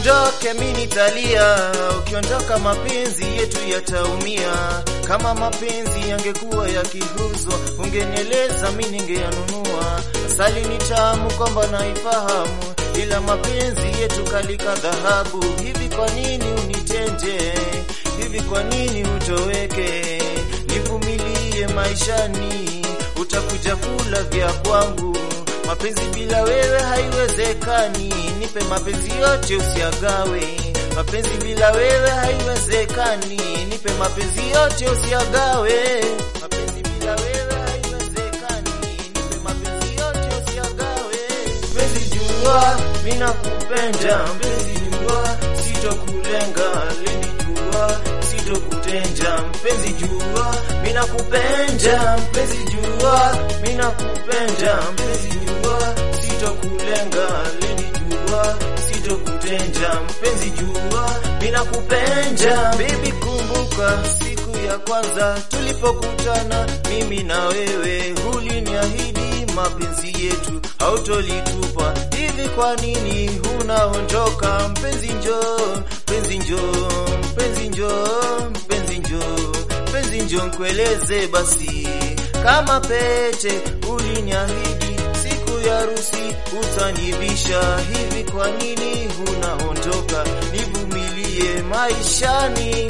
uondoke mimi nitalia, ukiondoka mapenzi yetu yataumia. Kama mapenzi yangekuwa yakiuzwa, ungenieleza mimi ningeyanunua. Asali ni tamu kwamba naifahamu, ila mapenzi yetu kalika dhahabu. Hivi kwa nini unitende hivi? Kwa nini utoweke? Nivumilie maishani, utakuja kula vya kwangu. Mapenzi bila wewe haiwezekani, nipe mapenzi yote usiagawe. Mapenzi bila wewe haiwezekani, nipe mapenzi yote usiagawe. Mapenzi bila wewe haiwezekani, nipe mapenzi yote usiagawe. Mpenzi jua, mimi nakupenda, mpenzi jua, sitokulenga, leni jua, sitokutenja, mpenzi jua, mimi nakupenda, mpenzi jua, mimi nakupenda, mpenzi jua, sitokulenga, leni jua, sitokutenja, mpenzi jua, mimi nakupenda. Baby, kumbuka siku ya kwanza tulipokutana mimi na wewe, uliniahidi mapenzi yetu hautolitupa. Hivi kwa nini unaondoka? Mpenzi njoo, mpenzi njoo, mpenzi njoo, mpenzi njoo, mpenzi njoo, nkueleze basi kama pete uliniahidi siku ya harusi utanivisha. Hivi kwa nini unaondoka? Nivumilie maishani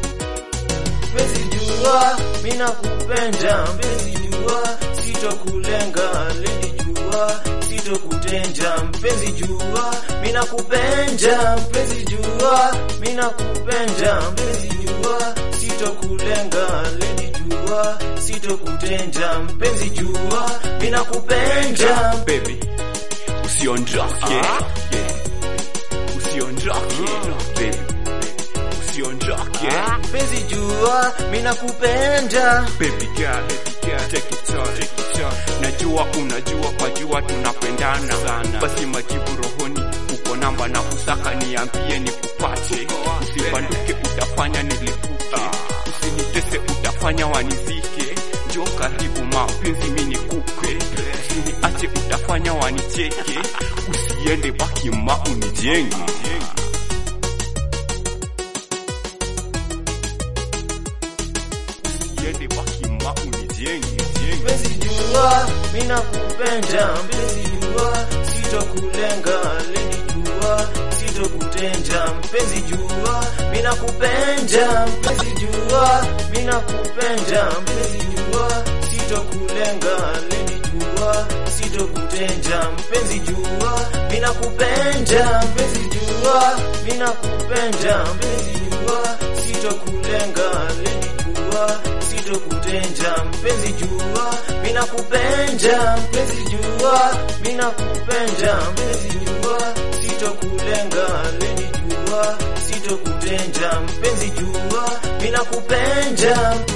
Mpenzi jua, mimi nakupenda, mpenzi jua, sitokulenga, lady jua, sitokutenja, mpenzi jua, mimi nakupenda, mpenzi jua, mimi nakupenda, mpenzi jua, sitokulenga, lady jua, sitokutenja, mpenzi jua, mimi nakupenda. baby usiondoke yeah. usiondoke baby usiondoke Mpenzi jua, mimi nakupenda. baby girl take it on take it on najua unajua kwa jua tunapendana sana basi majibu rohoni uko namba na kusaka niambie nikupate usibanduke utafanya nilipuke usinitese utafanya wanizike njo karibu mapenzi mimi nikupe usiniache utafanya wanicheke usiende baki ma unijenge usiende baki ma unijenge Mpenzi jua, mimi nakupenda, mpenzi jua, sitokulenga, leni jua, sitokutenja, mpenzi jua, mimi nakupenda, mpenzi jua, mimi nakupenda, mpenzi jua, sitokulenga, leni jua, sitokutenja, mpenzi jua, mimi nakupenda, mpenzi jua, mimi nakupenda, mpenzi jua, sitokulenga, leni jua, sitokutenja, mpenzi jua, mimi nakupenda, mpenzi jua, mimi nakupenda, mpenzi jua, sitokulenga, leni jua, sitokutenja, mpenzi jua, mimi nakupenda.